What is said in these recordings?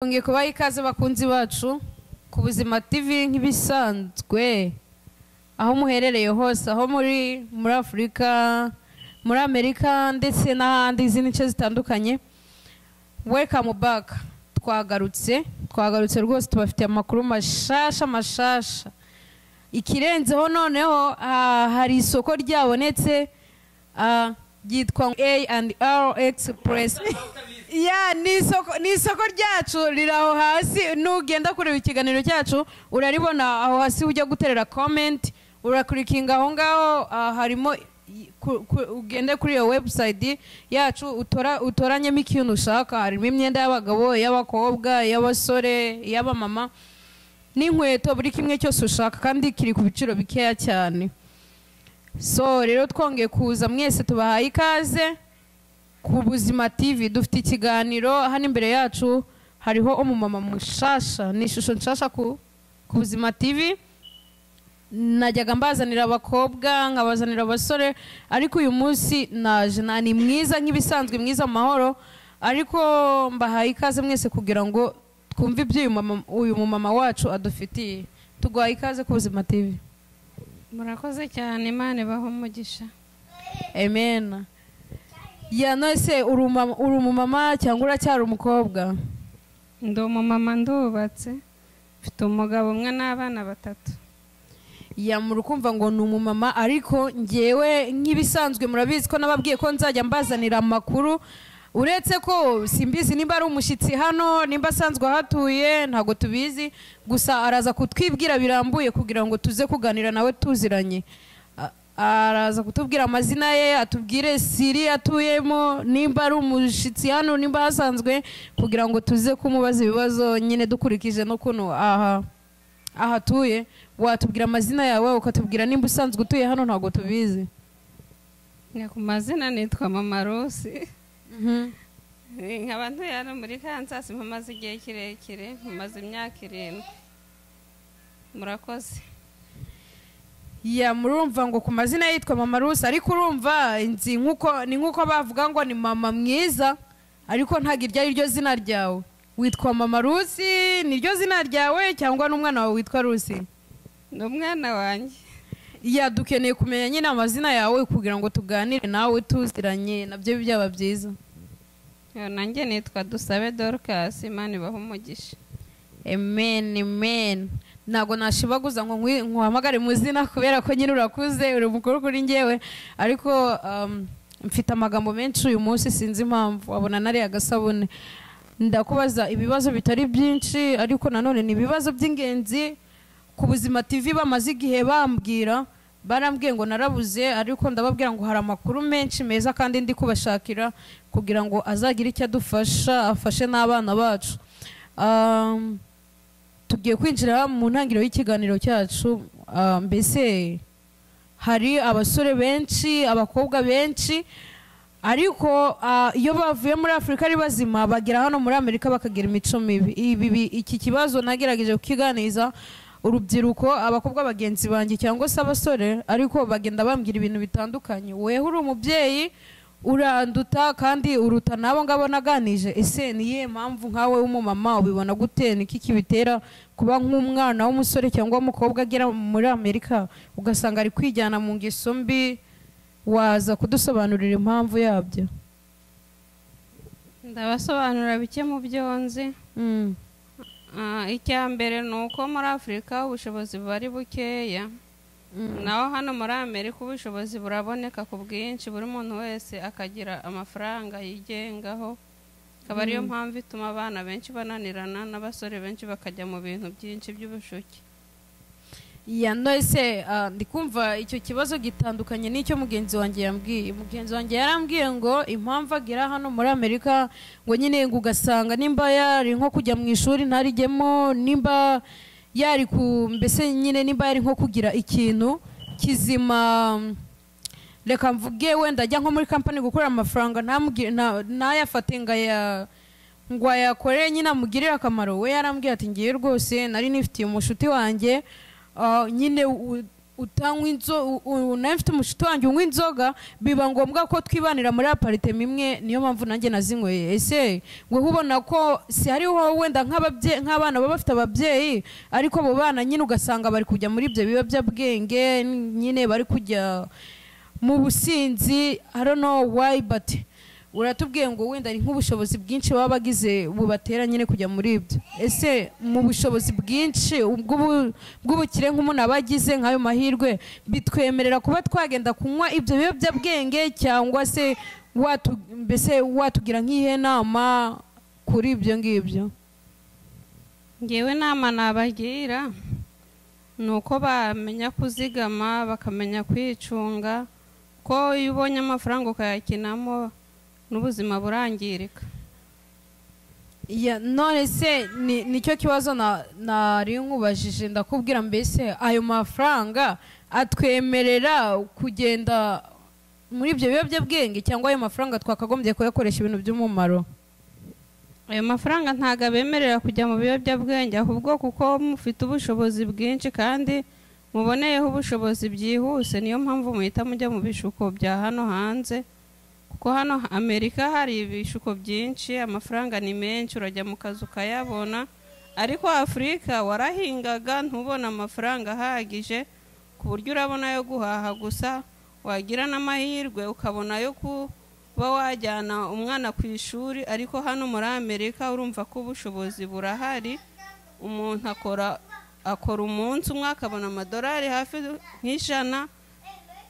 Twongeye kubaha ikaze bakunzi bacu ku buzima TV nk'ibisanzwe aho muherereye hose aho muri muri Afurika muri Amerika ndetse n'ahandi izindi nce zitandukanye welcome back twagarutse twagarutse rwose tubafitiye amakuru mashasha mashasha ikirenzeho noneho ah, hari isoko ryabonetse ah, ryitwa A&R Express ya ni isoko ni isoko ryacu riri aho hasi nugenda kureba ikiganiro cyacu uraribona aho hasi ujya guterera comment urakurikinga aho ngaho ah, harimo i- ku- ku- ugende kuri iyo website yacu utora utoranyemo ikintu ushaka harimo imyenda y'abagabo y'abakobwa y'abasore y'abamama n'inkweto buri kimwe cyose ushaka kandi kiri ku biciro bikeya cyane so rero twongeye kuza mwese tubahaye ikaze ku buzima tv dufite ikiganiro hano imbere yacu hariho umumama mushasha ni ishusho nshasha ku, ku buzima tv najyaga mbazanira abakobwa nkabazanira abasore ariko uyu munsi naje na ni mwiza nk'ibisanzwe mwiza mu mahoro ariko mbahaye ikaze mwese kugira ngo twumve ibyo uyu mama- uyu mumama wacu adufitiye tuguhaye ikaze ku buzima tv murakoze cyane imana ibaho umugisha amen ya nose uri umama- uri umumama cyangwa uracyari umukobwa ndi umumama ndubatse mfite umugabo umwe n'abana batatu yamura ukumva ngo ni umumama ariko ngewe nk'ibisanzwe murabizi ko nababwiye ko nzajya mbazanira amakuru uretse ko simbizi niba ari umushyitsi hano nimba asanzwe ahatuye ntabwo tubizi gusa araza kutwibwira birambuye kugira ngo tuze kuganira nawe tuziranye A- araza kutubwira amazina ye atubwire siri atuyemo nimba ari umushyitsi hano nimba ahasanzwe kugira ngo tuze kumubaza ibibazo nyine dukurikije n'ukuntu aha ahatuye watubwira amazina yawe ukatubwira nimba usanzwe utuye hano ntabwo tubizi ni ku mazina nitwa mama rusi nkaba ntuye hano muri kansasi mpamaze igihe kirekire mpamaze imyaka irindwi murakoze ya murumva ngo ku mazina yitwa mama rusi ariko urumva nzi nkuko ni nkuko bavuga ngo ni mama mwiza ariko ntabwo iryo ari ryo zina ryawe witwa mama rusi niryo zina ryawe cyangwa n'umwana wawe witwa rusi ni umwana wanjye ya dukeneye kumenya nyine amazina yawe kugira ngo tuganire nawe tuziranye nabyo byaba byiza Yo, nanjye nitwa dusabe dorukasi imana ibaho umugisha amen amen ntabwo nashibaguza ngo nkwi- nkuhamagare mu zina kubera ko nyine urakuze uri mukuru kuri ngewe ariko um, mfite amagambo menshi uyu munsi sinzi impamvu wabona nariya agasabune ndakubaza ibibazo bitari byinshi ariko nanone ni ibibazo by'ingenzi ku buzima tv bamaze igihe bambwira barambwiye ngo narabuze ariko ndababwira ngo hari amakuru menshi meza kandi ndi kubashakira kugira ngo azagire icyo adufasha afashe n'abana bacu Um, tugiye kwinjira mu ntangiriro y'ikiganiro cyacu uh, mbese hari abasore benshi abakobwa benshi ariko uh, iyo bavuye muri afurika ari bazima bagera hano muri amerika bakagira imico mibi Ibi- bi- iki kibazo nagerageje kukiganiza urubyiruko abakobwa bagenzi banjye cyangwa se abasore ariko bagenda bambwira ibintu bitandukanye weho uri umubyeyi uranduta kandi uruta n'abo ngabo naganije ese ni iyihe mpamvu nkawe w'umumama ubibona gute niki kibitera kuba nk'umwana w'umusore cyangwa w'umukobwa agera muri amerika ugasanga ari kwijyana mu ngeso mbi waza kudusobanurira impamvu yabyo ndabasobanurira bike mu byo nzi Mm. Ah, icya mbere ni uko muri afurika ubushobozi buba ari bukeya Mm. naho hano muri amerika ubushobozi buraboneka ku bwinshi buri muntu wese akagira amafaranga yigengaho akaba ariyo mpamvu ituma abana benshi bananirana n'abasore benshi bakajya mu bintu byinshi by'ubushuki ya nose ah, ndi kumva icyo kibazo gitandukanye n'icyo mugenzi wanjye yambwiye mugenzi wanjye yarambwiye ngo impamvu agera hano muri amerika ngo nyine ngo ugasanga nimba yari nko kujya mu ishuri ntarijyemo nimba yari ku mbese nyine nimba yari nko kugira ikintu kizima reka mvuge wenda ajya nko muri kampani gukorera amafaranga ntamugire- nta- ntayafate ngo aya ngo ayakorere nyine amugirire akamaro we yarambwiye ati ngiye rwose nari nifitiye umushuti wanjye ah, nyine u- utanywa inzoga nawe mfite umushuti wanjye unywa inzoga biba ngombwa ko twibanira muri aparitema imwe niyo mpamvu nanjye nazinyweye ese ngo ubona ko si hariho wenda nk'ababye- nk'abana baba bafite ababyeyi ariko abo bana nyine ugasanga bari kujya muri ibyo biyobyabwenge nyine bari kujya mu businzi i don't know why but uratubwiye ngo wenda ni nk'ubushobozi bwinshi baba bagize bubatera nyine kujya muri ibyo ese mu bushobozi bwinshi ubw'ubu- bw'ubukire nk'umuntu aba agize nk'ayo mahirwe bitwemerera kuba twagenda kunywa ibyo biyobyabwenge cyangwa se watu- mbese watugira nk'iyihe nama kuri ibyo ngibyo ngewe nama nabagira ni uko bamenya kuzigama bakamenya kwicunga ko iyo ubonye amafaranga ukayakinamo n'ubuzima burangirika Ya, none se ni- nicyo kibazo na- nari nkubajije ndakubwira mbese ayo mafaranga atwemerera kugenda muri ibyo biyobyabwenge cyangwa ayo mafaranga twakagombye kuyakoresha ibintu by'umumaro ayo mafaranga ntabwo abemerera kujya mu biyobyabwenge ahubwo kuko mufite ubushobozi bwinshi kandi muboneyeho ubushobozi byihuse niyo mpamvu muhita mujya mu bishuko bya hano hanze kuko hano amerika hari ibishuko byinshi amafaranga ni menshi urajya mu kazi ukayabona ariko afurika warahingaga ntubone amafaranga ahagije ku buryo urabona ayo guhaha gusa wagira n'amahirwe ukabona ayo ku uba wajyana umwana ku ishuri ariko hano muri amerika urumva ko ubushobozi burahari umuntu akora akora umunsi umwe akabona amadolari hafi nk'ijana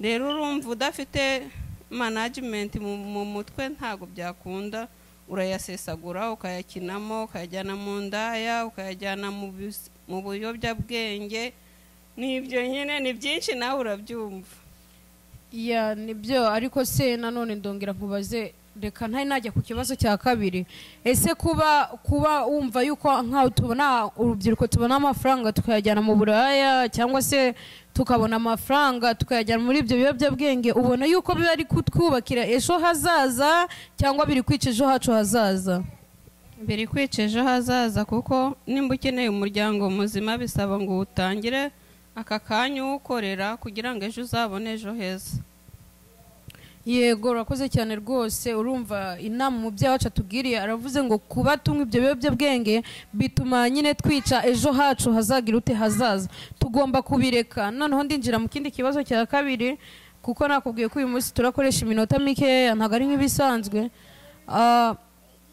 rero urumva udafite management mu, mu mutwe ntabwo byakunda urayasesagura ukayakinamo ukayajyana mu ndaya ukayajyana mu bis- mu buyobyabwenge ni ibyo nyine ni byinshi nawe urabyumva ya nibyo ariko se nanone ndongera nkubaze reka ntari najya ku kibazo cya kabiri ese kuba kuba wumva yuko nk'aho tubona urubyiruko tubona amafaranga tukayajyana mu buraya cyangwa se tukabona amafaranga tukayajyana muri ibyo biyobyabwenge ubona yuko biba ari kutwubakira ejo hazaza cyangwa biri kwica ejo hacu hazaza biri kwica ejo hazaza kuko nimba ukeneye umuryango muzima bisaba ngo utangire aka kanya uwukorera kugira ngo ejo uzabone ejo heza yego urakoze cyane rwose urumva inama umubyeyi wacu atubwiriye aravuze ngo kuba tunywa ibyo biyobyabwenge bituma nyine twica ejo hacu hazagira ute hazaza tugomba kubireka noneho ndinjira mu kindi kibazo cya kabiri kuko nakubwiye ko uyu munsi turakoresha iminota mikeya ntabwo ari nk'ibisanzwe Ah,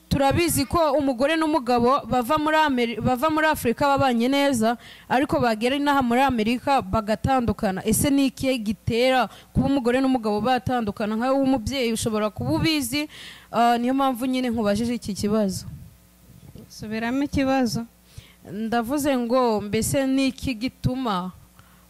turabizi ko umugore n'umugabo bava muri Ameri- bava muri afurika babanye neza ariko bagera inaha muri amerika bagatandukana ese ni ikihe gitera kuba umugore n'umugabo batandukana nkawe w'umubyeyi ushobora kuba ubizi ah, niyo mpamvu nyine nkubajije iki kibazo subiramo ikibazo ndavuze ngo mbese ni iki gituma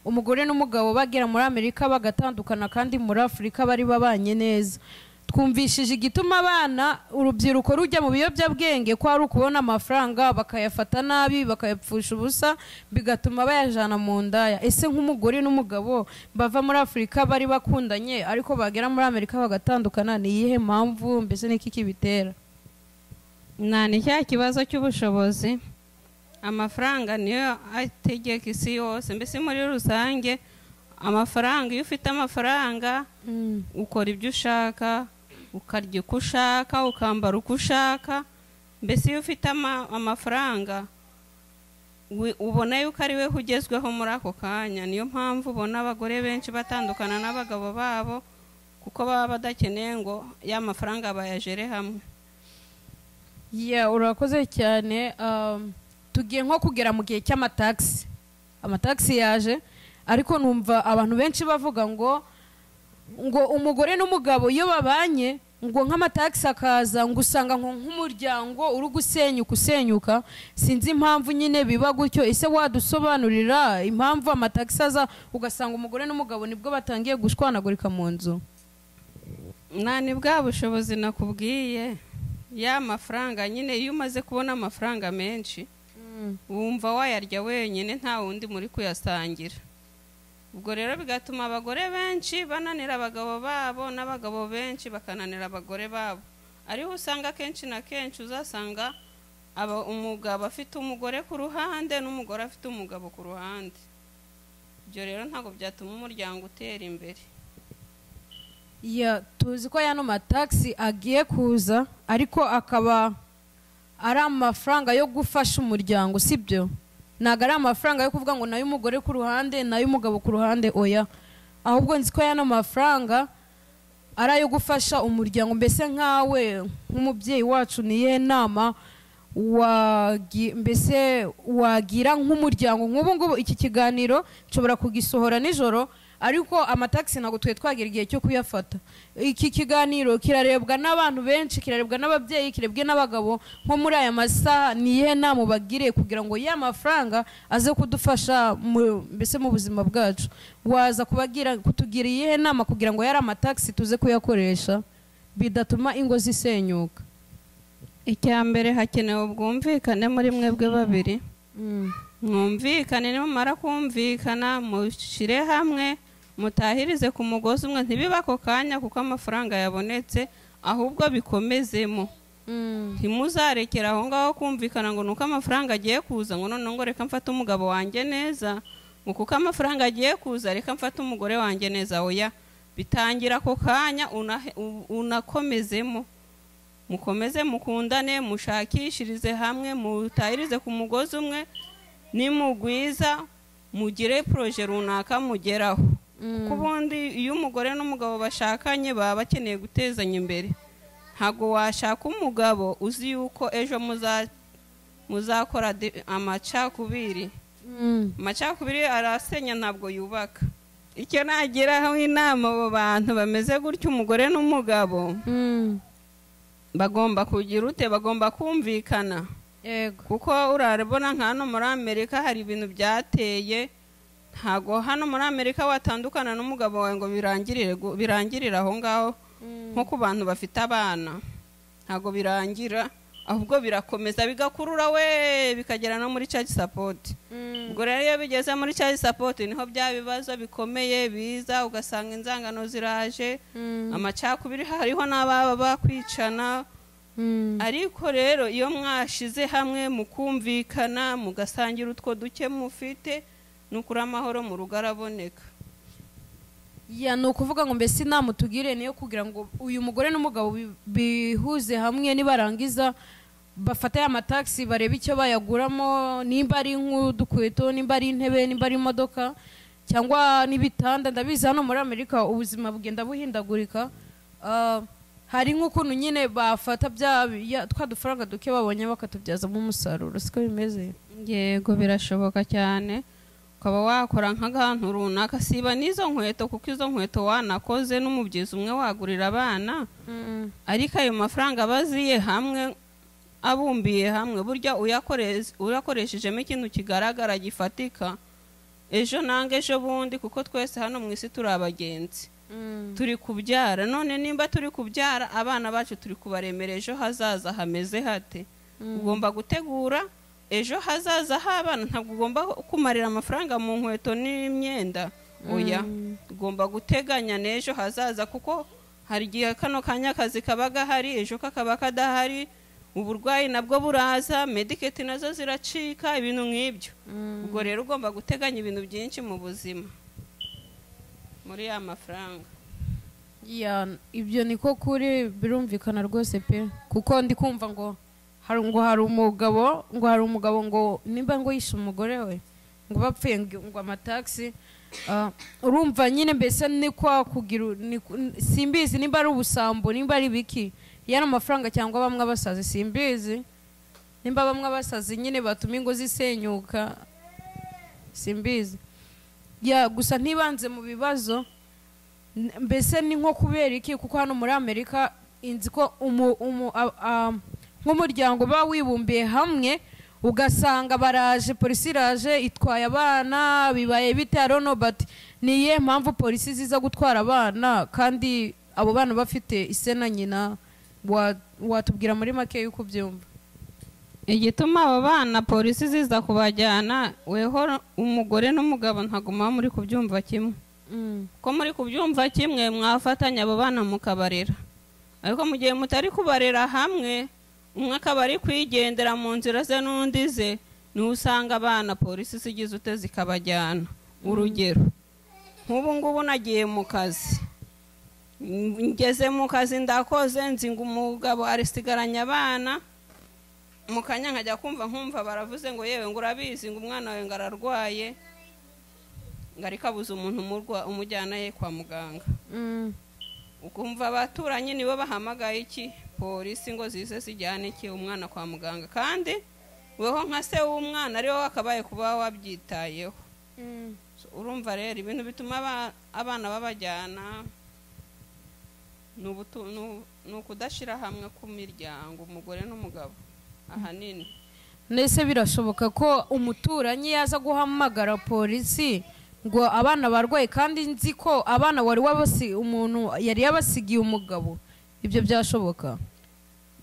umugore n'umugabo bagera muri amerika bagatandukana kandi muri afurika bari babanye neza twumvishije igituma abana urubyiruko rujya mu biyobyabwenge ko ari ukubona amafaranga bakayafata nabi bakayapfusha ubusa bigatuma bayajyana mu ndaya ese nk'umugore n'umugabo bava muri afurika bari bakundanye ariko bagera muri amerika bagatandukana ni iyihe mpamvu mbese n'iki kibitera nta ni cya kibazo cy'ubushobozi amafaranga niyo ategeka isi yose mbese muri rusange amafaranga iyo ufite amafaranga ukora ibyo ushaka ukarya uko ushaka ukambara uko ushaka mbese iyo ufite ama- amafaranga wi- ubona yuko ari we ugezweho muri ako kanya niyo mpamvu ubona abagore benshi batandukana n'abagabo babo kuko baba badakeneye ngo ya mafaranga bayajere hamwe Yeah, urakoze cyane Um, tugiye nko kugera mu gihe cy'amatagisi amatagisi yaje ariko numva abantu benshi bavuga ngo ngo umugore n'umugabo iyo babanye ngo nk'amatagisi akaza ngo usanga nko nk'umuryango uri gusenyuka usenyuka sinzi impamvu nyine biba gutyo ese wadusobanurira impamvu amatagisi aza ugasanga umugore n'umugabo nibwo batangiye gushwanagurika mu nzu nta ni bwa bushobozi nakubwiye ya mafaranga nyine iyo umaze kubona amafaranga menshi wumva wayarya wenyine nta wundi muri kuyasangira ubwo rero bigatuma abagore benshi bananira abagabo babo n'abagabo benshi bakananira abagore babo ariho usanga akenshi na kenshi uzasanga aba- umugabo afite umugore ku ruhande n'umugore afite umugabo ku ruhande ibyo rero ntabwo byatuma umuryango utera imbere Ya, tuzi ko yano matagisi agiye kuza ariko akaba ari amafaranga yo gufasha umuryango si byo ntabwo ari amafaranga yo kuvuga ngo nayo umugore ku ruhande nayo umugabo ku ruhande oya ahubwo nzi ko yano mafaranga ari ayo gufasha umuryango mbese nkawe nk'umubyeyi wacu niye nama wagi- mbese wagira nk'umuryango nk'ubu ngubu iki kiganiro nshobora kugisohora nijoro ariko amatagisi ntabwo twari twagira igihe cyo kuyafata iki kiganiro kirarebwa n'abantu benshi kirarebwa n'ababyeyi kirebwe n'abagabo nko muri aya masaha ni iyihe nama ubagiriye kugira ngo ya mafaranga aze kudufasha mu- mbese mu buzima bwacu waza kubagira kutugira iyihe nama kugira ngo yari amatagisi tuze kuyakoresha bidatuma ingo zisenyuka icya mbere hakenewe ubwumvikane muri mwebwe babiri mwumvikane nimumara kumvikana mushyire hamwe mutahirize ku mugozi umwe ntibibe ako kanya kuko amafaranga yabonetse ahubwo bikomezemo ntimuzarekera aho ngaho kumvikana ngo ni uko amafaranga agiye kuza ngo noneho ngo reka mfate umugabo wanjye neza ngo kuko amafaranga agiye kuza reka mfate umugore wanjye neza oya bitangira ako kanya unahe- u- unakomezemo mukomeze mukundane mushakishirize hamwe mutahirize ku mugozi umwe nimugwiza mugire poroje runaka mugeraho kuko ubundi iyo umugore n'umugabo bashakanye baba bakeneye gutezanya imbere ntabwo washaka umugabo uzi yuko ejo muza- muzakora de- amacakubiri amacakubiri arasenya ntabwo yubaka icyo nagiraho inama abo bantu bameze gutya umugore n'umugabo bagomba kugira ute bagomba kumvikana yego kuko urarabona nka hano muri amerika hari ibintu byateye ntabwo hano muri amerika watandukana n'umugabo wawe ngo birangirire gu- birangirire aho ngaho nko ku bantu bafite abana ntabwo birangira ahubwo birakomeza bigakurura we bikagera no muri church support ubwo rero iyo bigeze muri church support niho bya bibazo bikomeye biza ugasanga inzangano ziraje amacakubiri hariho n'ababa bakwicana ariko rero iyo mwashize hamwe mukumvikana mugasangira utwo duke mufite ni ukuri amahoro mu rugo araboneka ya ni ukuvuga ngo mbese inama utugire niyo kugira ngo uyu mugore n'umugabo bi- bihuze hamwe nibarangiza bafate ya matagisi barebe icyo bayaguramo nimba ari nk'udukweto nimba ari intebe nimba ari imodoka cyangwa n'ibitanda ndabizi hano muri amerika ubuzima bugenda buhindagurika Ah, hari nk'ukuntu nyine bafata bya ya- twa dufaranga duke babonye bakatubyazamo umusaruro siko bimeze yego birashoboka cyane ukaba wakora nk'akantu runaka siba n'izo nkweto kuko izo nkweto wanakoze n'umubyizi umwe wagurira abana ariko ayo mafaranga baziye hamwe abumbiye hamwe burya uyakorez- uyakoreshejemo ikintu kigaragara gifatika ejo nanga ejo bundi kuko twese hano mu isi turi abagenzi turi kubyara none nimba turi kubyara abana bacu turi kubaremera ejo hazaza hameze hate ugomba gutegura ejo hazaza h'abana ntabwo ugomba kumarira amafaranga mu nkweto n'imyenda oya ugomba guteganya n'ejo hazaza kuko hari igihe kano kanya akazi kaba gahari ejo kakaba kadahari uburwayi nabwo buraza mediketi nazo ziracika ibintu nk'ibyo ubwo rero ugomba guteganya ibintu byinshi mu buzima muri ya mafaranga Ya, ibyo niko kuri birumvikana rwose pe kuko ndi kumva ngo hari ngo hari umugabo ngo hari umugabo ngo nimba ngo yishe umugore we ngo bapfuye ngo ngo amatagisi ah, urumva nyine mbese ni kwa kugira u- ni ku- n- simbizi nimba ari ubusambo nimba ari biki yari amafaranga cyangwa bamwe abasazi simbizi nimba bamwe abasazi nyine batuma ingo zisenyuka simbizi ya gusa ntibanze mu bibazo N- mbese ni nko kubera iki kuko hano muri amerika inzi ko umu- umu- a- a- nk'umuryango uba wibumbiye hamwe ugasanga baraje polisi iraje itwaye abana bibaye bite I don't know, but ni iyihe mpamvu polisi ziza gutwara abana kandi abo bana bafite ise na nyina Wa- watubwira muri make y'uko ubyumva igituma aba bana polisi ziza kubajyana weho umugore n'umugabo ntabwo muba muri kubyumva kimwe ko muri kubyumva kimwe mwafatanya abo bana mukabarera ariko mu gihe mutari kubarera hamwe umwe akaba ari kwigendera mu nzira ze n'undi ze niho usanga abana polisi zigize ute zikabajyana urugero nk'ubu ngubu nagiye mu kazi ngeze mu kazi ndakoze nzi ngo umugabo arisigaranye abana mu kanya nkajya kumva nkumva baravuze ngo yewe ngo urabizi ngo umwana wawe ngo ararwaye ngo ariko abuze umuntu umurwa- umujyana ye kwa muganga Mm. ukumva abaturanyi nibo bahamagaye iki polisi ngo zize zijyane iki umwana kwa muganga kandi weho nka se w'umwana ariwe wakabaye kuba wabyitayeho So, urumva rero ibintu bituma aba- abana babajyana ni ubutu- ni u- ni ukudashyira hamwe k'imiryango umugore n'umugabo ahanini ndetse birashoboka ko umuturanyi yaza guhamagara polisi ngo abana barwaye kandi nzi ko abana wari wabasi umuntu yari yabasigiye umugabo ibyo byashoboka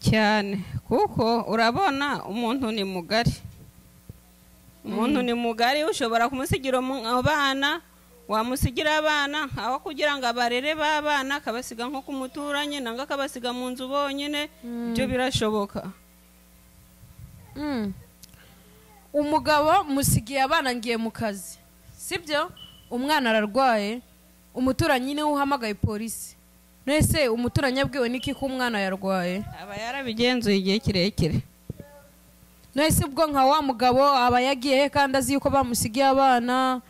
cyane kuko urabona umuntu ni mugari umuntu ni mugari ushobora kumusigira umu- abana wamusigira abana aho kugira ngo abarere b'abana akabasiga nko ku muturanyi nangwa akabasiga mu nzu bonyine ibyo birashoboka Mm. umugabo musigiye abana ngiye mu kazi sibyo umwana ararwaye umuturanyi niwe uhamagaye polisi nese umuturanyi abwiwe n'iki ko umwana yarwaye aba yarabigenzuye igihe kirekire nahise ubwo nka wa mugabo aba yagiye he kandi azi yuko bamusigiye abana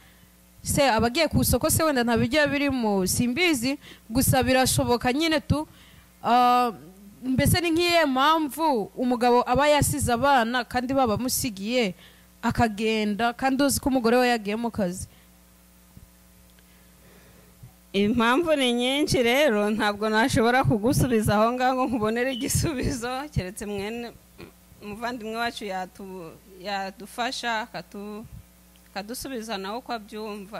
se aba agiye ku isoko se wenda nta bijya birimo simbizi gusa birashoboka nyine tu ah, mbese ni nk'iyihe mpamvu umugabo aba yasize abana kandi babamusigiye akagenda kandi uzi ko umugore we yagiye mu kazi impamvu ni nyinshi rero ntabwo nashobora kugusubiza aho ngaho ngo nkubonere igisubizo keretse mwene umuvandimwe wacu yatu- yadufasha akatu- akadusubiza nawe uko abyumva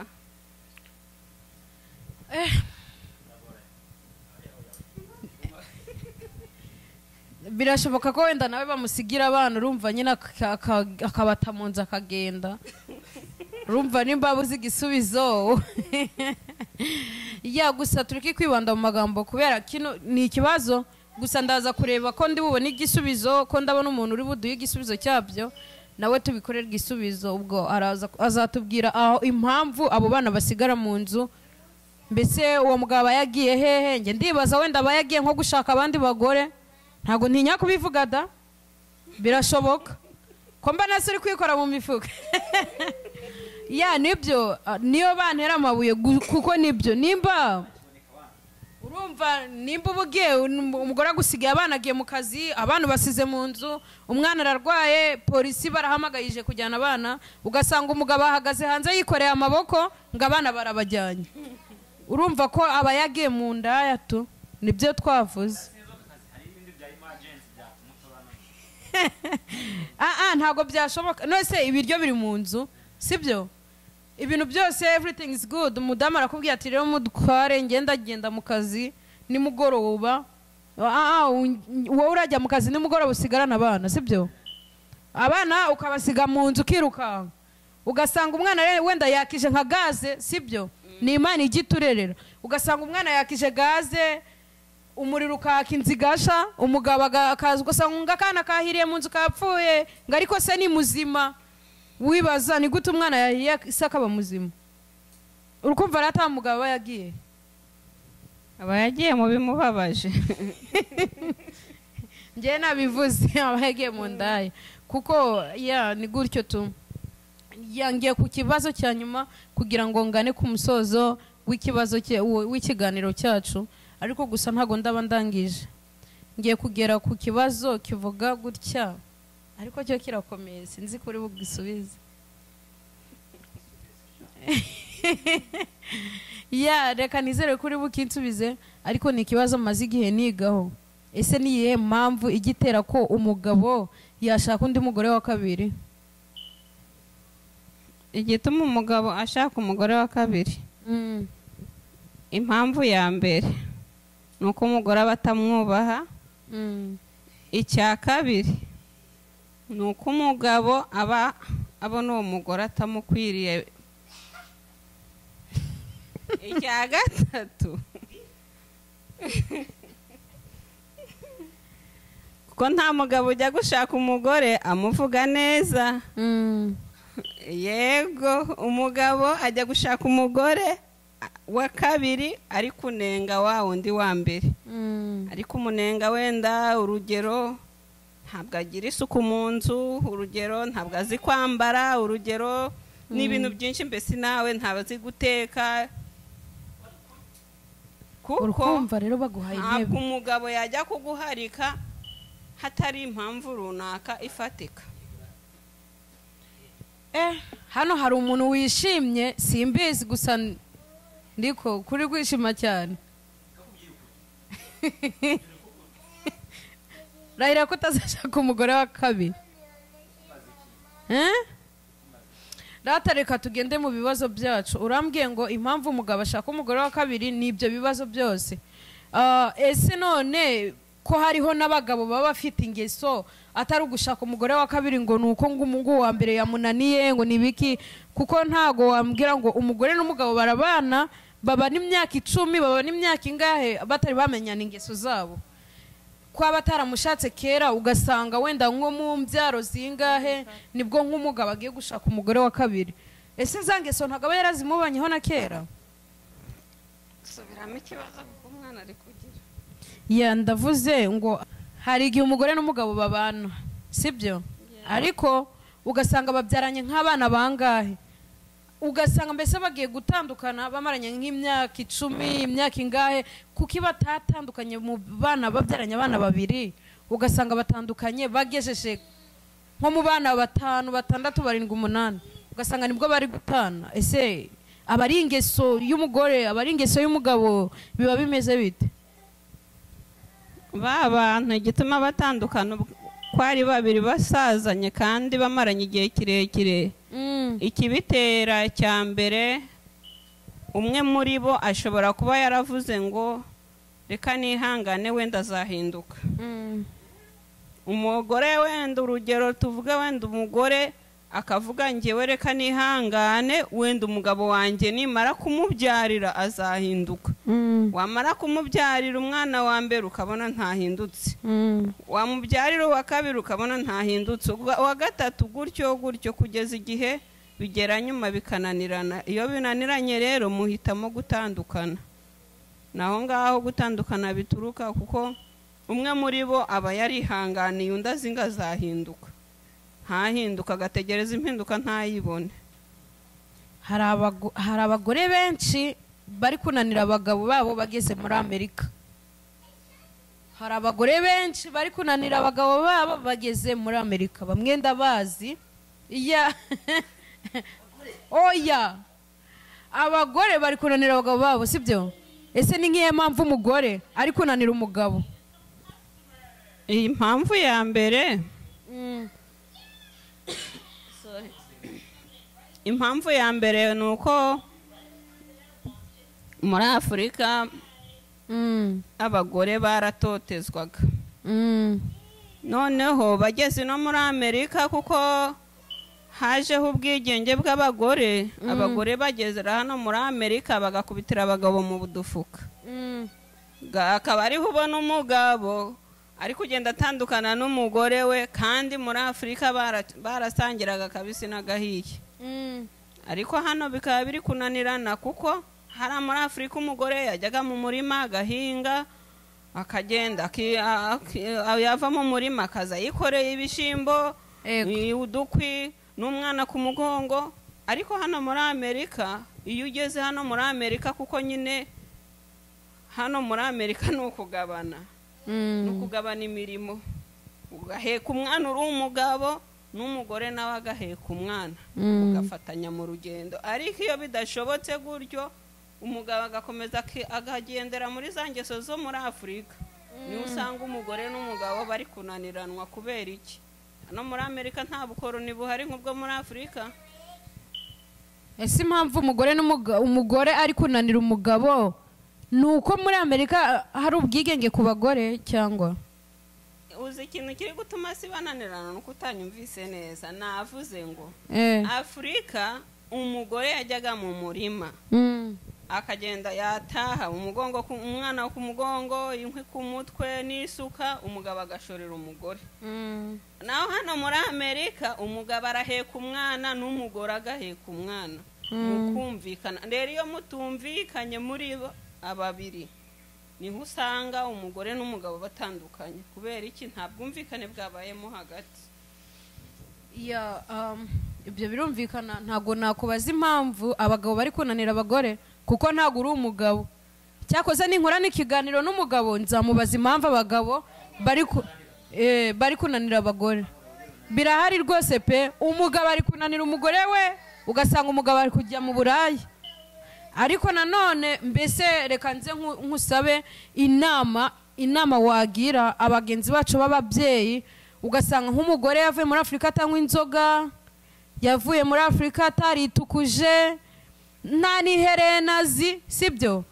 birashoboka ko wenda nawe bamusigira abana urumva nyine aka- aka- akabata mu nzu akagenda urumva nimba uzi igisubizo ya gusa turi kwibanda mu magambo kubera kino ni ikibazo gusa ndaza kureba ko ndi bubone igisubizo ko ndabona umuntu uri buduhe igisubizo cyabyo nawe tubikorerwe igisubizo ubwo araza azatubwira aho impamvu abo bana basigara mu nzu mbese uwo mugabo aba yagiye hehe njye ndibaza wenda aba yagiye nko gushaka abandi bagore ntabwo ntinya kubivuga da birashoboka ko mba nasi uri kwikora mu mifuka ya nibyo ah, niyo bantera amabuye gu- kuko nibyo nimba urumva nimba uba ugiye um- umugore agusigaye abana agiye mu kazi abana basize mu nzu umwana ararwaye polisi barahamagayije kujyana abana ugasanga umugabo ahagaze hanze yikoreye amaboko ngo abana barabajyanye urumva ko aba yagiye mu ndaya tu nibyo twavuze ah ah ntabwo byashoboka nose ibiryo biri mu nzu sibyo ibintu byose everything is good umudamu arakubwira ati rero mutware ngenda agenda mu kazi nimugoroba ah ah un- wowe urajya mu kazi nimugoroba usigarana abana sibyo abana ukabasiga mu nzu ukirukanka ugasanga umwana re- wenda yakije nka gaze sibyo ni imana ijya iturerera ugasanga umwana yakije gaze umuriro ukaka inzu igasha umugabo aga- akaza ugasanga ngo akana kahiriye mu nzu kapfuye ngo ariko se ni muzima wibaza ni gute umwana yahiriye se akaba muzima uri kumva rero ata mugabo aba yagiye aba yagiye mu bimubabaje njyewe nabivuze aba yagiye mu ndaya kuko ya ni gutyo tu yangiye ku kibazo cya nyuma kugira ngo ngane ku musozo w'ikibazo cye w- w'ikiganiro cyacu ariko gusa ntabwo ndaba ndangije ngiye kugera ku kibazo kivuga gutya ariko cyo kirakomeye sinzi kuri bugisubize ya reka nizere kuri bukinsubize ariko ni ikibazo maze igihe nigaho ese ni iyihe mpamvu ijya itera ko umugabo yashaka undi mugore wa kabiri igituma umugabo ashaka umugore wa kabiri Mm, impamvu ya mbere ni uko umugore aba atamwubaha mm, icya kabiri ni uko umugabo aba abona uwo mugore atamukwiriye icya gatatu kuko nta mugabo ujya gushaka umugore amuvuga neza mm. yego umugabo ajya gushaka umugore wa kabiri ari kunenga wa wundi wa mbere Mm. ariko umunenga wenda urugero ntabwo agira isuku mu nzu urugero ntabwo azi kwambara urugero n'ibintu byinshi mbese nawe ntabwo azi guteka kuko urumva rero baguhaye ntabwo intebe umugabo yajya kuguharika hatari impamvu runaka ifatika eh hano hari umuntu wishimye simbizi gusa n- ndiko kuri kwishima cyane rayira ko utazashaka umugore wa kabiri Eh? Data reka tugende mu bibazo byacu urambwiye ngo impamvu umugabo ashaka umugore wa kabiri ni ibyo bibazo byose Ah, ese none ko hariho n'abagabo baba bafite ingeso atari ugushaka umugore wa kabiri ngo ni uko ngo umungu wa mbere yamunaniye ngo ni biki kuko ntago wambwira ngo umugore n'umugabo barabana babana imyaka icumi babana imyaka ingahe batari bamenyana ingeso zabo kwaba ataramushatse kera ugasanga wenda nko mu mbyaro zingahe nibwo nk'umugabo agiye gushaka umugore wa kabiri ese nzangeso ntabwo aba yarazimubanyeho na kera subiramo ikibazo kuko umwana ari kugira ya ndavuze ngo hari igihe umugore n'umugabo babana sibyo ariko ugasanga babyaranye nk'abana bangahe ugasanga mbese bagiye gutandukana bamaranye nk'imyaka icumi imyaka ingahe kuko iyo batatandukanye mu bana babyaranye abana babiri ugasanga batandukanye bagejeje nko mu bana batanu batandatu barindwi umunani ugasanga nibwo bari gutana ese aba ari ingeso y'umugore aba ari ingeso y'umugabo biba bimeze bite ba bantu igituma batandukana ubwo- ko ari babiri basazanye kandi bamaranye igihe kirekire Mm. ikibitera cya mbere umwe muri bo ashobora kuba yaravuze ngo reka nihangane wenda azahinduka Mm. umugore wenda urugero tuvuge wenda umugore akavuga ngewe reka nihangane wenda umugabo wanjye nimara kumubyarira azahinduka Mm. wamara kumubyarira umwana wa mbere ukabona ntahindutse Mm. wamubyarira uwa kabiri ukabona ntahindutse Uwa- uwa gatatu gutyo gutyo kugeza igihe bigera nyuma bikananirana iyo binaniranye rero muhitamo gutandukana naho ngaho gutandukana bituruka kuko umwe muri bo aba yarihanganiye undi azi ngo azahinduka ntahinduka agategereza impinduka ntayibone hari abago- hari abagore benshi bari kunanira abagabo babo bageze muri amerika hari abagore benshi bari kunanira abagabo babo bageze muri amerika bamwe ndabazi iya oya abagore bari kunanira abagabo babo sibyo ese ni nk'iyo mpamvu umugore ari kunanira umugabo iyi mpamvu ya mbere impamvu ya mbere ni uko muri afurika Mm, abagore baratotezwaga mm, noneho bageze no muri amerika kuko hajeho ubwigenge bw'abagore abagore bagezera hano muri amerika bagakubitira abagabo mu dufuka mm, Ga- akaba ariho ubona umugabo ari kugenda atandukana n'umugore we kandi muri afurika bara- barasangiraga akabisi n'agahiye mm, ariko hano bikaba biri kunanirana kuko hari muri afurika umugore yajyaga mu murima agahinga akagenda aki- a- aki- yava mu murima akaza yikoreye ibishyimbo Yego. i- udukwi n'umwana ku mugongo ariko hano muri amerika iyo ugeze hano muri amerika kuko nyine hano muri amerika ni ukugabana ni mm. ukugabana imirimo ugaheka umwana uri umugabo n'umugore nawe agaheka umwana Mm. ugafatanya mu rugendo ariko iyo bidashobotse gutyo umugabo agakomeza aki- akagendera muri za ngeso zo muri afurika niho usanga umugore n'umugabo bari kunaniranwa kubera iki hano muri amerika nta bukoroni buhari nk'ubwo muri afurika ese impamvu umugore n'umuga- umugore ari kunanira umugabo ni uko muri amerika ah, hari ubwigenge ku bagore cyangwa uzi ikintu kiri gutuma si bananirana ni uko utanyumvise neza navuze ngo Eh. afurika umugore yajyaga mu murima Mm. akagenda yataha umugongo ku- umwana ku mugongo inkwi ku mutwe n'isuka umugabo agashorera umugore Mm. naho hano muri amerika umugabo araheka umwana n'umugore agaheka umwana mukumvikana rero iyo mutumvikanye muri bo ababiri niho usanga umugore n'umugabo batandukanye kubera iki nta bwumvikane bwabayemo hagati Ya, um, ibyo birumvikana ntabwo nakubaza impamvu abagabo bari kunanira abagore kuko ntabwo uri umugabo cyakoze ninkorana ikiganiro n'umugabo nzamubaza impamvu abagabo bari ku- eh, bari kunanira abagore birahari rwose pe umugabo ari kunanira umugore we ugasanga umugabo ari kujya mu buraya ariko nanone mbese reka nze nku- nkusabe inama inama wagira abagenzi bacu b'ababyeyi ugasanga nk'umugore yavuye muri afurika atanywa inzoga yavuye muri afurika ataritukuje nta n'iherena azi sibyo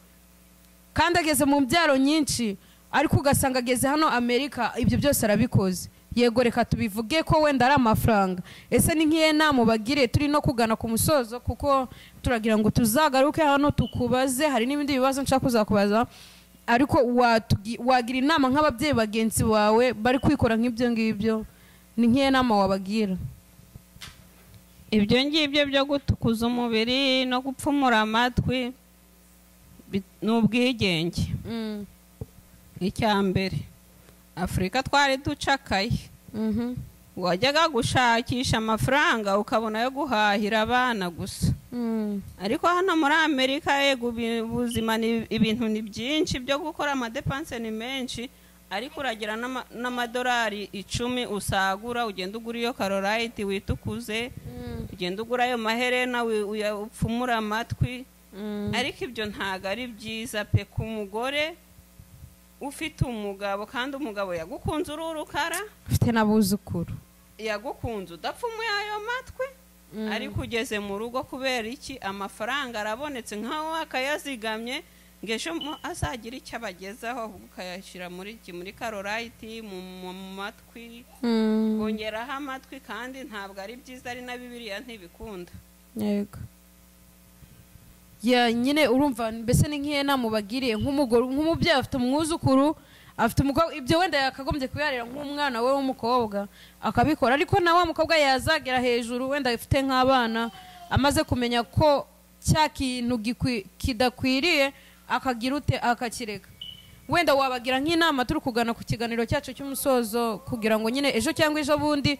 kandi ageze mu mbyaro nyinshi ariko ugasanga ageze hano amerika ibyo byose arabikoze yego reka tubivuge ko wenda ari amafaranga ese ni nk'iyo nama ubagire turi no kugana ku musozo kuko turagira ngo tuzagaruke hano tukubaze hari n'ibindi bibazo nshaka kuzakubaza ariko watugi- wagira inama nk'ababyeyi bagenzi bawe bari kwikora nk'ibyo ngibyo ni nk'iyo nama wabagira ibyo ngibyo byo gutukuza umubiri no gupfumura amatwi bi- ni ubwigenge Mm, icya mbere afurika twari ducakaye mhm, wajyaga gushakisha amafaranga ukabona ayo guhahira abana gusa mm, ariko hano muri amerika yego ubi- ubuzima ni ibintu ni byinshi byo gukora amadepanse ni menshi ariko uragira n'ama- n'amadolari icumi usagura ugenda ugura iyo karorayiti witukuze mm, ugenda ugura ayo maherena wi- uya- upfumura amatwi mm, ariko ibyo ntabwo ari byiza pe ku mugore ufite umugabo kandi umugabo yagukunze uri urukara ufite n'abuzukuru yagukunze udapfumuye ayo matwi ariko ugeze mu rugo kubera iki amafaranga arabonetse nkaho akayazigamye ngo ejo mo azagire icyo abagezaho ahubwo ukayashyira muri iki muri karorayiti mu mu- mu matwi Mm, kongeraho amatwi kandi ntabwo ari byiza ari na bibiriya ntibikunda yego ya nyine urumva mbese ni nk'iyo nama ubagiriye nk'umugore nk'umubyeyi afite umwuzukuru afite umukobwa ibyo wenda yakagombye kuyarira nk'umwana we w'umukobwa akabikora ariko na wa mukobwa yazagera hejuru wenda afite nk'abana amaze kumenya ko cya kintu gikwi- kidakwiriye akagira ute akakireka wenda wabagira nk'inama turi kugana ku kiganiro cyacu cy'umusozo kugira ngo nyine ejo cyangwa ejo bundi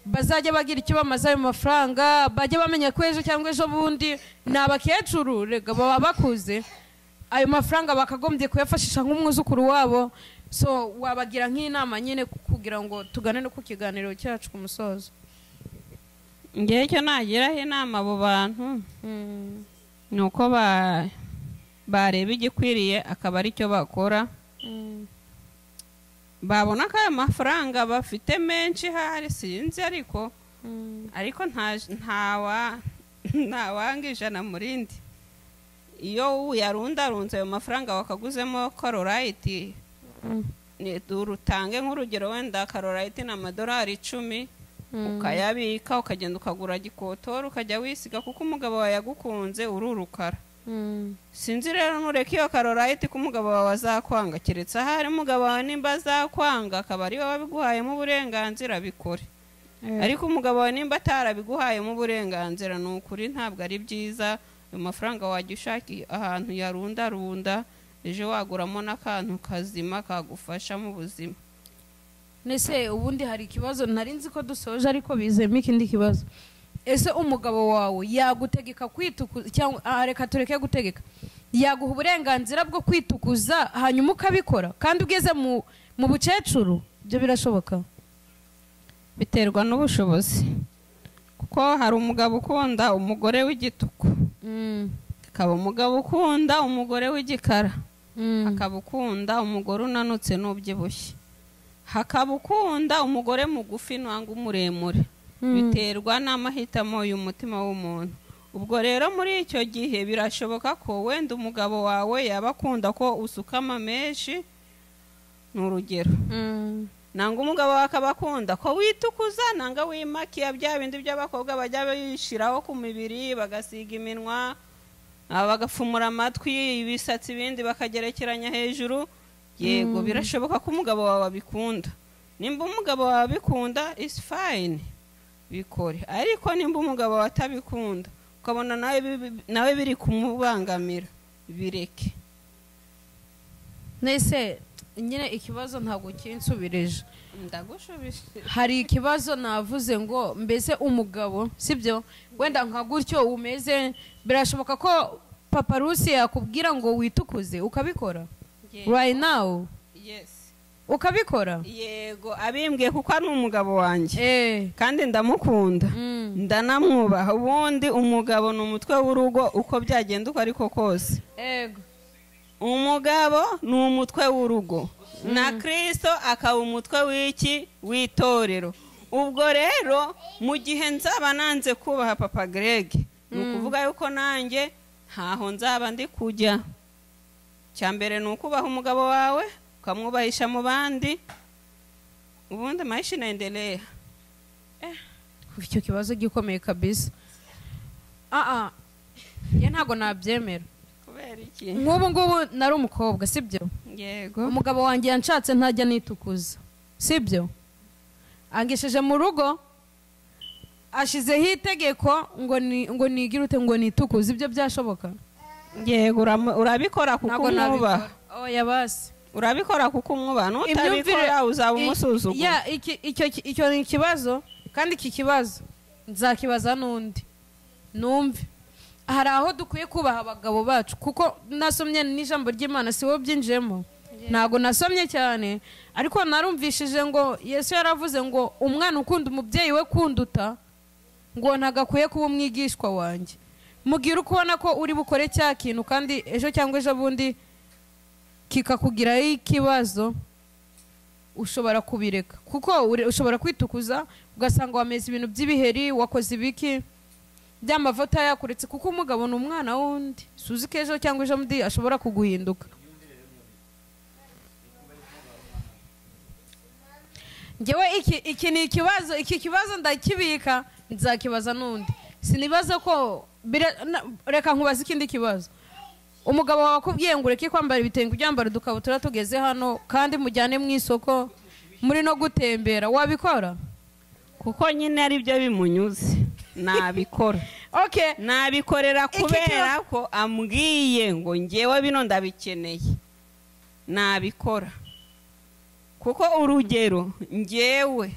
bazajya bagira icyo bamaze ayo mafaranga bajye bamenya ko ejo cyangwa ejo bundi ni abakecuru rega baba bakuze ayo mafaranga bakagombye kuyafashisha nk'umwuzukuru wabo so wabagira nk'inama nyine kugira ngo tugane no ku kiganiro cyacu ku musozo ngewe icyo nagiraho inama abo bantu ni uko ba- bareba igikwiriye akaba ari cyo bakora babona ko ayo mafaranga bafite menshi hari sinzi ariko ariko nta- ntawa ntawanga ijana mu rindi iyo yarundarunze ayo mafaranga wakaguzemo karorayiti ni- urutange nk'urugero wenda karorayiti ni amadolari icumi ukayabika ukagenda ukagura gikotori ukajya wisiga kuko umugabo wawe yagukunze uri urukara sinzi rero nureka iyo karorayiti ko umugabo wawe azakwanga keretse ahari umugabo wawe nimba azakwanga akaba ari wowe wabiguhayemo uburenganzira bikore ariko umugabo wawe nimba atarabiguhayemo uburenganzira ni ukuri ntabwo ari byiza ayo mafaranga wajya ushaka ahantu yarundarunda ejo waguramo n'akantu kazima kagufasha mu buzima ese ubundi hari ikibazo ntari nzi ko dusoje ariko bizemo ikindi kibazo ese umugabo wawe yagutegeka kwitukuza cyangwa ah, reka tureke gutegeka yaguha uburenganzira bwo kwitukuza hanyuma ukabikora kandi ugeze mu mu bukecuru ibyo birashoboka biterwa n'ubushobozi kuko hari umugabo ukunda umugore w'igituku akaba umugabo ukunda umugore w'igikara hakaba ukunda umugore unanutse n'ubyibushye hakaba ukunda umugore mugufi nangwa umuremure biterwa n'amahitamo y'umutima w'umuntu ubwo rero muri icyo gihe birashoboka ko wenda umugabo wawe yaba akunda ko usukama menshi ni urugero nanga umugabo wawe akaba akunda ko witukuza nanga wimakiya bya bindi by'abakobwa bajya bishiraho ku mibiri bagasiga iminwa aba bagapfumura amatwi ibisatsi ibindi bakagerekeranya hejuru yego birashoboka ko umugabo wawe abikunda nimba umugabo wawe abikunda isi fayini bikore ariko nimba umugabo wawe atabikunda ukabona nawe bi- nawe biri kumubangamira bireke nese nyine ikibazo ntabwo kinsubirije ndagushubije hari ikibazo navuze ngo mbese umugabo sibyo wenda nka gutyo umeze birashoboka ko papa rusi yakubwira ngo witukuze ukabikora right now yesi ukabikora yego abimbwiye kuko ari umugabo wanjye eh kandi ndamukunda mm. ndanamwubaha ubundi umugabo ni umutwe w'urugo uko byagenda uko ariko kose ego umugabo ni umutwe w'urugo na kirisito akaba umutwe w'iki w'itorero ubwo rero mu gihe nzaba nanze kubaha papa greg ni ukuvuga yuko nanjye ntaho nzaba ndi kujya cya mbere ni ukubaha umugabo wawe ukamwubahisha mu bandi ubundi amayishi nendereya icyo kibazo gikomeye kabisa aa ya ntabwo nabyemera kubera iki nk'ubu ngubu nari umukobwa sibyo yego umugabo wanjye yanshatse ntajya nitukuza sibyo angesheje mu rugo ashyizeho itegeko ngo ni ngo nigire ute ngo nitukuze ibyo byashoboka yego uramu- urabikora kuko ntabwo umwubaha nabikora oh yabasi urabikora kuko umwubaha nutabikora uzaba i- umusuzugura ya, iki- icyo ki- icyo ni ikibazo kandi iki kibazo nzakibaza n'undi numve hari aho dukwiye kubaha abagabo bacu kuko nasomye n'ijambo ry'imana si wowe byinjiyemo ntabwo nasomye cyane ariko narumvishije ngo yesu yaravuze ngo umwana ukunda umubyeyi we kunduta ngo ntagakwiye kuba umwigishwa wanjye mubwire uko ubona ko uri bukore cya kintu kandi ejo cyangwa ejo bundi kikakugiraho ikibazo ushobora kubireka kuko ure- ushobora kwitukuza ugasanga wameze ibintu by'ibiheri wakoze ibiki by'amavuta yakuretse kuko umugabo ni umwana w'undi suzi ko ejo cyangwa ejo bundi ashobora kuguhinduka ngewe iki, iki ni ikibazo iki kibazo ndakibika nzakibaza n'undi sinibaza ko bira- na- reka nkubaza ikindi kibazo umugabo wawe akubwiye ngo ureke kwambara ibitenge ubyambara udukabutura tugeze hano kandi mujyane mu isoko muri no gutembera wabikora kuko nyine ari byo bimunyuze nabikora okay nabikorera Iki kubera kiba- ko ambwiye ngo ngewe bino ndabikeneye nabikora kuko urugero ngewe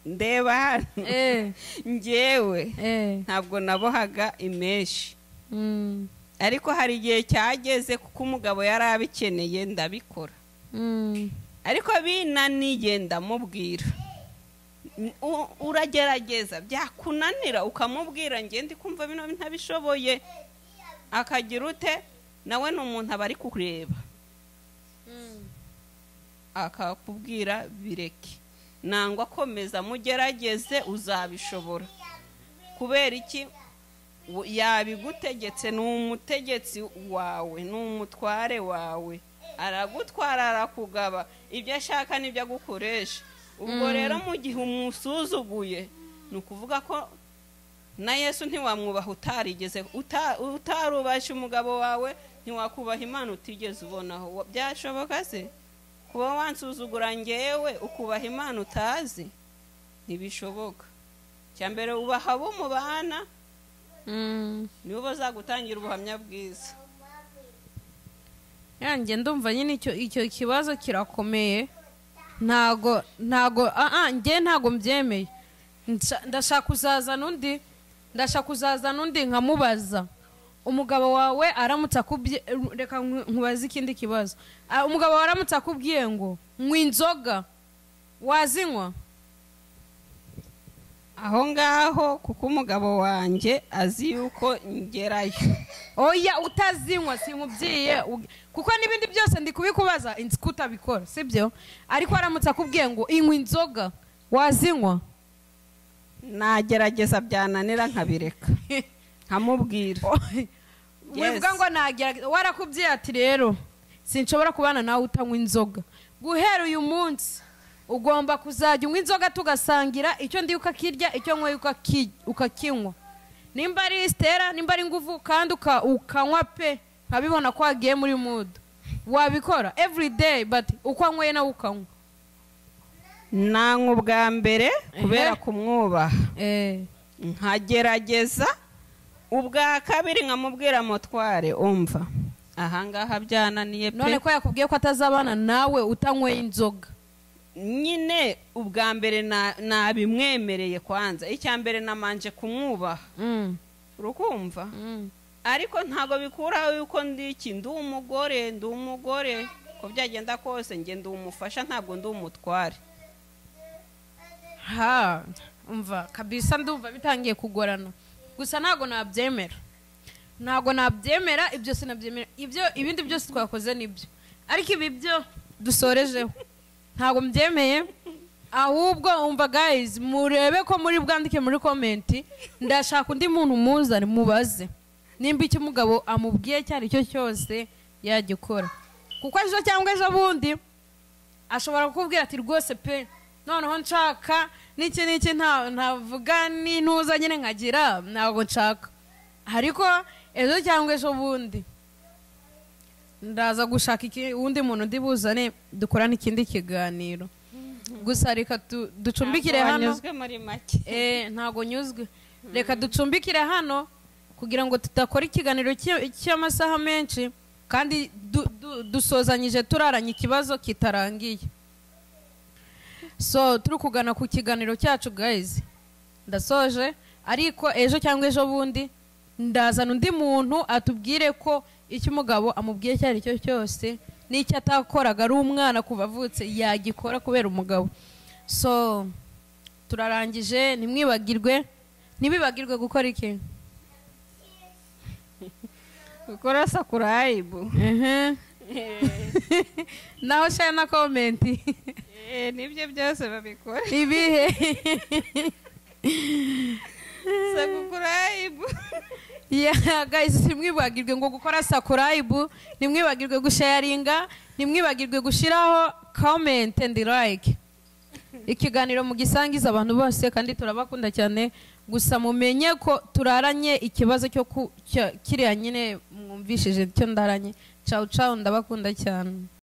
ndeba hano eh ngewe eh ntabwo nabohaga imeshi mm, ariko hari igihe cyageze kuko umugabo yari abikeneye ndabikora mm, ariko binaniye ndamubwira N- u- uragerageza byakunanira ukamubwira njye ndi kumva bino ntabishoboye akagira ute nawe ni umuntu aba ari kureba akakubwira bireke nangwa akomeza mugerageze uzabishobora kubera iki w- yabigutegetse ni umutegetsi wawe ni umutware wawe aragutwara arakugaba ibyo ashaka nibyo agukoresha ubwo rero mu gihe umusuzuguye ni ukuvuga ko na yesu ntiwamwubaha utarigeze uta- utarubasha umugabo wawe ntiwakubaha imana utigeze ubonaho Wa- byashoboka se kuba wansuzugura ngewe ukubaha imana utazi ntibishoboka cya mbere ubaha abo mubana mm. nibo bazagutangira ubuhamya bwiza yanjye ndumva nyine icyo icyo kibazo kirakomeye ntago ntago ah ah, njye ntago mbyemeye Nsha- ndashaka kuzazana undi ndashaka kuzazana undi nkamubaza umugabo wawe aramutse akubye reka nku- nkubaze ikindi kibazo Ah, umugabo wawe aramutse akubwiye ngo nywa inzoga wazinywa aho ngaho kuko umugabo wanjye azi yuko ngerayo oya utazinywa simubyiye ug- kuko n'ibindi byose ndi kubikubaza inzi ko utabikora sibyo ariko aramutse akubwiye ngo inywa inzoga wazinywa nagerageza byananira nkabireka nkamubwira wivuga ngo nagerageza warakubwiye ati rero sinshobora kubana nawe utanywa inzoga guhera uyu munsi ugomba kuzajya unywa inzoga tugasangira icyo ndiye ukakirya icyo nkoye ukakinywa nimba ari isitera nimba ari inguvu kandi uka- ukanywa pe nkabibona ko wagiye muri mudu wabikora every day but uko anyweye nawe ukanywa nanywa ubwa mbere kubera Ehe. kumwubaha Eh, nkagerageza ubwa kabiri nkamubwira mutware umva ahangaha byananiye pe none ko yakubwiye ko atazabana nawe utanyweye inzoga nyine ubwa mbere na- nabimwemereye kwanza icya mbere namanje kumwubaha Mm, urukumva mm. ariko ntabwo bikuraho yuko ndi iki ndi umugore ndi umugore ko byagenda kose nge ndi umufasha ntabwo ndi umutware ha umva kabisa ndumva bitangiye kugorana gusa ntabwo nabyemera ntabwo nabyemera ibyo sinabyemera ibyo ibindi byose twakoze nibyo ariko ibi byo dusorejeho ntabwo mbyemeye ahubwo umva guys murebe ko muri bwandike muri komenti ndashaka undi muntu muzane mubaze nimba icyo umugabo amubwiye icyo ari cyo cyose yagikora kuko ejo cyangwa ejo bundi ashobora kukubwira ati rwose pe noneho nshaka n'iki n'iki nta- ntavuga n'intuza nyine nkagira ntabwo nshaka ariko ejo cyangwa ejo bundi ndaza gushaka iki- uwundi muntu ndi buzane dukorane ikindi kiganiro gusa reka tu- ducumbikire Ntabwo hano wanyuzwe muri make Eh, ntabwo nyuzwe reka ducumbikire hano kugira ngo tudakora ikiganiro cy- cy'amasaha menshi kandi du- du- dusozanyije turaranye ikibazo kitarangiye so turi kugana ku kiganiro cyacu guys ndasoje ariko ejo cyangwa ejo bundi ndazana undi muntu atubwire ko icyo umugabo amubwiye icyo ari cyo cyose n'icyo atakoraga ari umwana kuva avutse yagikora kubera umugabo so turarangije ntimwibagirwe ntibibagirwe gukora iki gukora sakurayibu Ehe. naho share na komenti Eh, nibyo byose babikora ibihe sakurayibu Yeah, guys ntimwibagirwe ngo gukora sakurayibu ntimwibagirwe gushayaringa ntimwibagirwe gushyiraho comment and like ikiganiro mugisangiza abantu bose kandi turabakunda cyane gusa mumenye ko turaranye ikibazo cyo ku- cya- kiriya nyine mwumvishije icyo ndaranye cawu cawu ndabakunda cyane